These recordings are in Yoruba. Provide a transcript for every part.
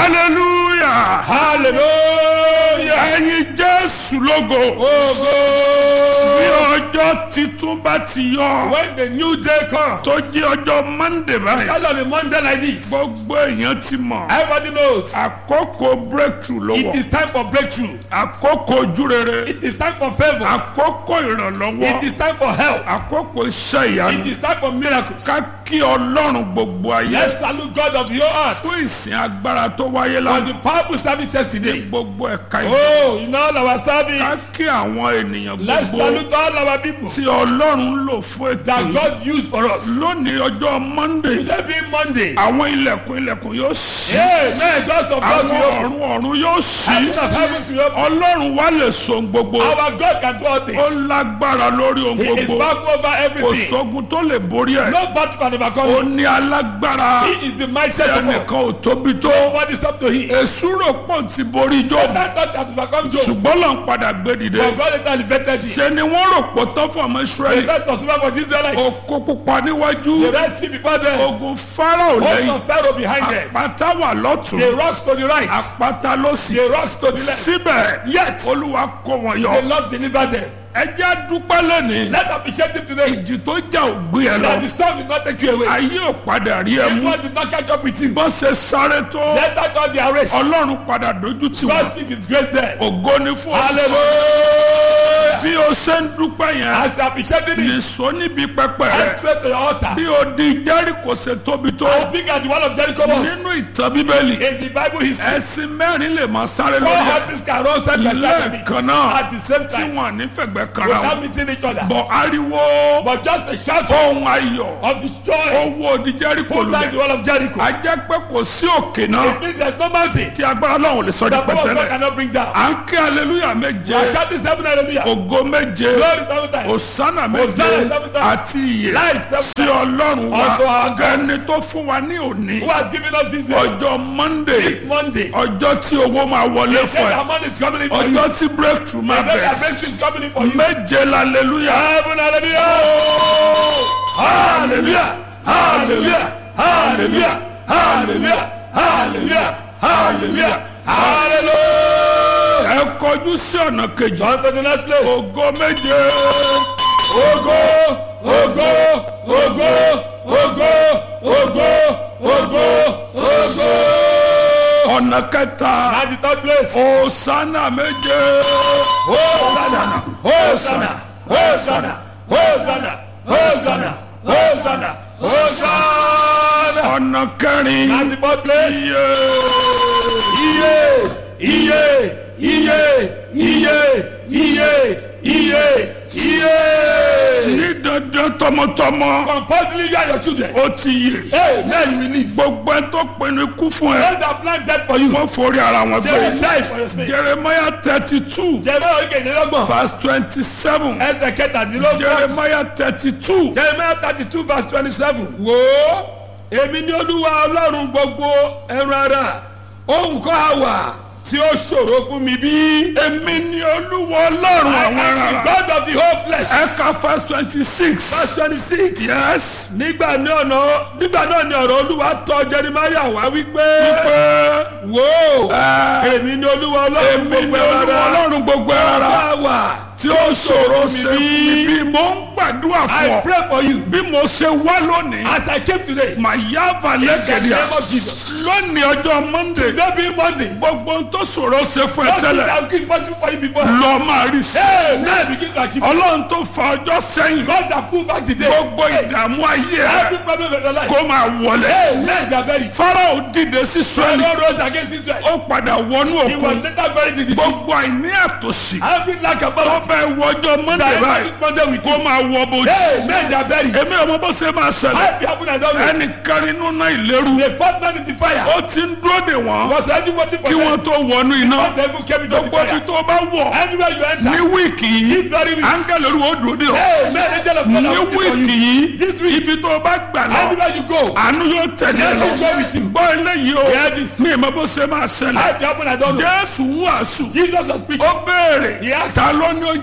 hallelujah hallelujah ẹyin jésù lógo ogo bí ọjọ́ titun bá ti yọ when the new day come tó jẹ́ ọjọ́ monday báyìí kind of a monday like this gbogbo èèyàn ti mọ̀ everybody knows àkókò breakthrough ló it wọ̀ is time for breakthrough àkókò ojúrere it is time for favour àkókò ìrànlọ́wọ́ it is time for help àkókò iṣẹ́ it ìyanu is time for miracles ká kí ọlọ́run gbogbo ayé let's salute God of the whole earth fún ìsìn agbára tó wáyé for lánàá the powerful services ní today gbogbo ẹ̀ka ìjọ oh in all our ká service kí àwọn ènìyàn let's gbogbo salute all our people tí ọlọ́run ń lò fún ètò that yìí God used for us lónìí ọjọ́ monday today being monday àwọn ilẹ̀kùn ilẹ̀kùn yóò ṣí amen doors of God àwọn will open ọ̀run ọ̀run yóò ṣí heaven of heaven will open ọlọ́run wá lè so ohun gbogbo our God can do all ó things lágbára lórí ohun he is gbogbo powerful over kò everything sógun tó lè borí ẹ̀ no battle can overcome ó him ní alágbára he is the mindset of God ẹnìkan ò tóbi tó nobody stop to him èṣù rò pọ̀ ti borí jọ that God can overcome Job ṣùgbọ́n lọ́n padà gbé dìde but God later elevated him ṣe ni wọ́n rò pọ̀ tán fún ọmọ the israẹli best of super for the Israelites oko pupa níwájú the red sea before them ogun farao host lẹ́yìn of Pharaoh behind them àpáta wà lọ́tún the rocks to the right àpáta lọ́sì the rocks to the left síbẹ̀ yet olúwa kó wọn the yọ Lord delivered them ẹ jẹ́ dúpẹ́ lónìí let appreciate him today ìjì tó jà ò gbé ẹ lọ that the storm did not take you away ayé ò padà rí ẹ the mú God did not catch up with you bọ́n ṣe sáré tó let that God their race ọlọ́run padà dojú tì wọ́n God still disgrace them ògo ni fún ọ hallelujah bí o ṣe ń dúpẹ́ yẹn as you appreciate him nìṣó níbi pẹpẹ head rẹ straight to your altar bí o di jẹ́ríkò ṣe tóbi tó as big as the wall of Jericho was nínú ìtàn bíbélì in the Bible history ẹ̀sìn mẹ́rin lè máa sáré four lórí ẹ̀ horses can run side by side with lẹ́ẹ̀kan it náà at the same tí time wọ́n ní fẹ̀gbẹ́ kanra wọn without meeting each other bọ̀ ariwo but just a shout ohun ayọ̀ of his joy owó odi jẹ́ríkò pull down the lulẹ̀ wall of Jericho a jẹ́ pé kò sí òkè náà it means there is no mountain tí agbára Ọlọ́run lè sọ di the power of God pẹ̀tẹ́lẹ̀ cannot bring down à ń kí aleluya méje I shout this seven hallelujah ògo méje glory seven times òsánà méje Hosanna seven times. àti ìyè life seven sí times ọlọ́run wa Unto our God. ẹni tó fún wa ní òní who has given us this day ọjọ́ monday this Monday ọjọ́ tí owó máa wọlé he fún said ẹ our money is coming in for you ọjọ́ tí breakthrough máa he said our bẹ̀rẹ̀ breakthrough is coming in for you méje laleluya heaven hallelujah hallelujah hallelujah hallelujah hallelujah hallelujah hallelujah hallelujah ẹ kọjú sí ọ̀nà kejì on to the next place ògo méje ogo ogo ogo ogo ogo ogo ogo ọ̀nà kẹta at the third place òsánà méje hosanna hosanna hosanna hosanna hosanna hosanna hosanna ọ̀nà kẹrin at the fourth place iye iye iye iye iye iye iye iye ní dandan tọmọtọmọ compulsory you and your children ó ti yè hey now you will live gbogbo ẹ tó pinnu ikú fún ẹ those that plan death for you wọ́n forí ara wọn they will gbé die for your sake jeremiah thirty two jẹ̀bẹ́ oríkèjìlélọ́gbọ̀n verse twenty seven ẹsẹ̀ kẹtàdínlọ́gbọ̀n jeremiah thirty two jeremiah thirty two verse twenty seven. wo èmi ni olúwa ọlọ́run gbogbo ẹran ara ohun kan á wà tí ó ṣòro fún mi bí. èmi ni olúwa ọlọ́run I àwọn am the ará God of the whole flesh. ẹ̀ka verse twenty six verse twenty six. yes nígbà náà náà nígbà náà ni ọ̀rọ̀ olúwa tọ̀ jeremiah wá wípé pé wo ẹ, èmi ni olúwa ọlọ́run èmi ni gbogbo ẹran olúwa ara ọlọ́run gbogbo ohun ara kan á wà tí ó ṣòro ṣe fún mi bí mo ń gbàdúrà fún I ọ pray for you bí mo ṣe wá lónìí as I came today. màá yá in the balẹ̀ name of Jesus. lónìí ọjọ́ monday today being Monday. gbogbo ohun tó ṣòro ṣe fún ẹ Just tẹ́lẹ̀ that will keep possible for you before. lọ máa rí sí Hey, now begin to achieve. ọlọ́run tó fa ọjọ́ sẹ́yìn God that pull back the day. gbogbo ìdààmú ayé ẹ Every problem of your life. kó máa wọlé Hey, men they are buried. farao dìde sí israẹli Pharaoh rose against Israel. ó padà wọnú He was òkun later buried in the sea. gbogbo àìní àtòsí Every lack of tó poverty. fẹ́ wọjọ́ monday That báyìí every Monday with kó you. máa wọ bójú Hey, men they are buried. èmi ọmọ bó ṣe máa ṣẹlẹ̀ How it happen I don't know. ẹnìkan nínú náà ìlérú The fourth man in the fire ó ti ń dúró dè wọ́n was already waiting for kí them. wọ́n tó wọnú iná But the devil came into the gbogbo ibi fire. tó bá wọ̀ Anywhere you ní enter. wíìkì yìí This very week. áńgẹ́lì olúwo dúró dè ọ́ Hey, men angel of God ní are waiting for wíìkì you. yìí This week. ibi tó bá gbà lọ Anywhere you go. àánú yóò tẹ̀lé ẹ Let lọ me go with you. gbọ́ eléyìí o Hear this. mi ìmọ̀ bó ṣe máa How ṣẹlẹ̀ it happen I don't know. jésù ń wàásù Jesus was preaching. ó béèrè He asked, ta ló ní oúnjẹ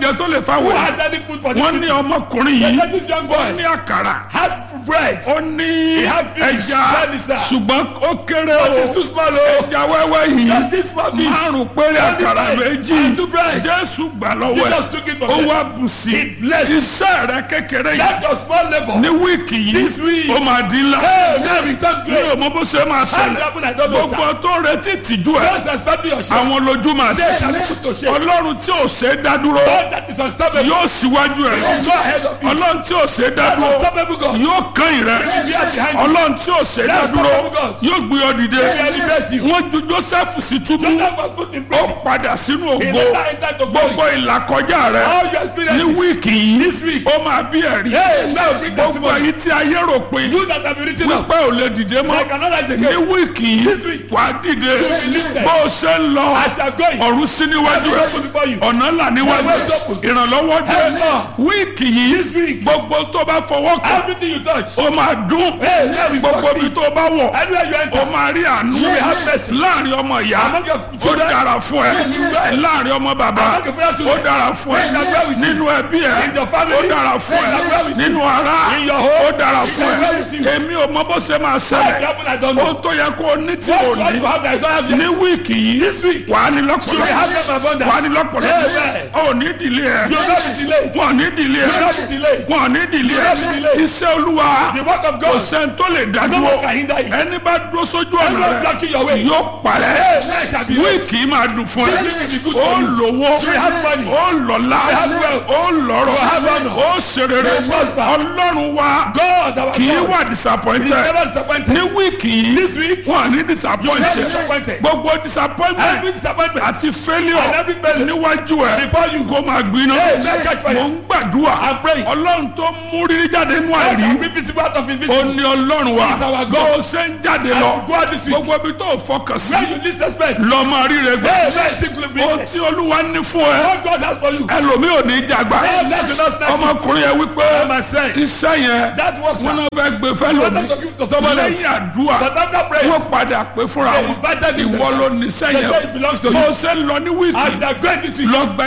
oúnjẹ tó lè Who fáwọn has any food for this wọ́n ní people? ọmọkùnrin They yìí let this young ó boy ní àkàrà had bread. ó ní He had fish, ẹja that is that. ṣùgbọ́n ó kéré But o it's too small o. ẹja wẹ́wẹ́ yìí Just this small fish. márùn péré Only àkàrà bread méjì and two bread. jésù gbà lọ́wọ́ ẹ̀ Jesus took it from ó them. wá bù sí He blessed. iṣẹ́ rẹ kékeré yìí That your small labor. ní wíìkì yìí This week. ó máa di ńlá Hey, now return mi ò great. mọ bó ṣe máa How it ṣẹlẹ̀ happen, I don't know, gbogbo sir. tó ń retí ìtìjú ẹ Just expecting your share. àwọn lójú máa They ṣe shall be put to shame. ọlọ́run tí ò ṣe é dá dúró God that is unstoppable. yóò síwájú ẹ Go ahead of you. ọlọ́run tí ò ṣe é dá That dúró unstoppable God. yóò kàn yín rẹ He will be behind you. ọlọ́run tí ò ṣe é dá That's dúró unstoppable God. yóò gbé ọ dìde He will elevate you. wọ́n ju joseph sí túbú Jonah was put in ó prison. padà sínú He ògo later entered to glory. gbogbo ìlàkọjá rẹ All your ní experiences. wíìkì yìí This week. ó máa bí ẹ̀rí Hey, now bring gbogbo testimony. èyí tí ayé rò pé You that have been written off. wípé ò lè dìde mọ́ I cannot rise ní again. wíìkì This yìí week. wà á dìde be lifted. bó o ṣe ń lọ As you are going. ọ̀run sí níwájú Heaven ẹ̀ open before you. ọ̀nà là níwájú Heaven open. ìrànlọ́wọ́ dé Heaven open. wíìkì yìí This week. gbogbo tó bá fọwọ́ kàn Everything you touch. ó máa dún Hey, now we gbogbo succeed. ibi tó bá wọ̀ Anywhere you ó enter. máa rí àánú You will have mercy. láàrin ọmọ ìyá Among your ó children. dára fún ẹ children. láàrin ọmọ bàbá Among your fellow ó children. dára fún ẹ In the well with you. nínú ẹbí ẹ In your family. ó dára fún In the well ẹ with you. nínú ara In your home. ó dára fún the well ẹ with you. èmi ò mọ bó ṣe máa What ṣẹlẹ̀ happened, I don't ó know. tó yẹ kó o ní tí What o you want ní to have that I don't have ní yet. wíìkì yìí This week. wà á ní You will lọ́pọ̀lọpọ̀ have them abundance. wà á ní lọ́pọ̀lọpọ̀ Amen. ó ní ìdílé ẹ You will not be delayed. wọn ò ní ìdílé You will ẹ not be delayed. wọn ò ní ìdílé ẹ You will not be delayed. iṣẹ́ olúwa The work of kò God. sẹ́ni tó lè dá No dúró one can hinder it. ẹni bá dúró sójú ọ̀nà Everyone rẹ blocking your way. yóò parẹ́ Hey, life shall be yours. wíìkì máa dùn fún ẹ This week will be good ó for you. lówó You will have money. ó lọ́lá You will have wealth. ó lọ́rọ̀ You will have honor. ó ṣerere You will prosper. ọlọ́run wa God, our kì í God. wà He is disappointed never disappointed. ní wíìkì yìí This week. wọn à ní You will not be disappointed disappointed. gbogbo disappointment Every disappointment. àti failure And every failure. níwájú ẹ Before you. kó máa gbiná Hey, let catch fire. mò ń gbàdúrà I'm praying. ọlọ́run tó mú rírí jáde nínú God àìrí can bring visible out of ó invisible. ní ọlọ́run wa He is our God. bó o ṣe ń jáde As lọ you go out this week. gbogbo ibi tó o fọkàn sí Where you least expect. lọ máa rí rẹ gbẹ Hey, where is it ohun tí olúwa ní fún ẹ What God has for you. ẹlòmíì ò ní jàgbá Hey, let you not snatch it. ọmọkùnrin yẹn wípé my son. iṣẹ́ yẹn That works. wọn sir. náà fẹ́ gbé fẹ́ You want lómi to give to someone else. lẹ́yìn àdúrà But after prayer. wọ́n padà pé fúnra They wọn invited him ìwọ to ló come. níṣẹ́ They yẹn say it belongs to bó you. o ṣe ń lọ ní wíìkì As they are going this week. lọ gbẹ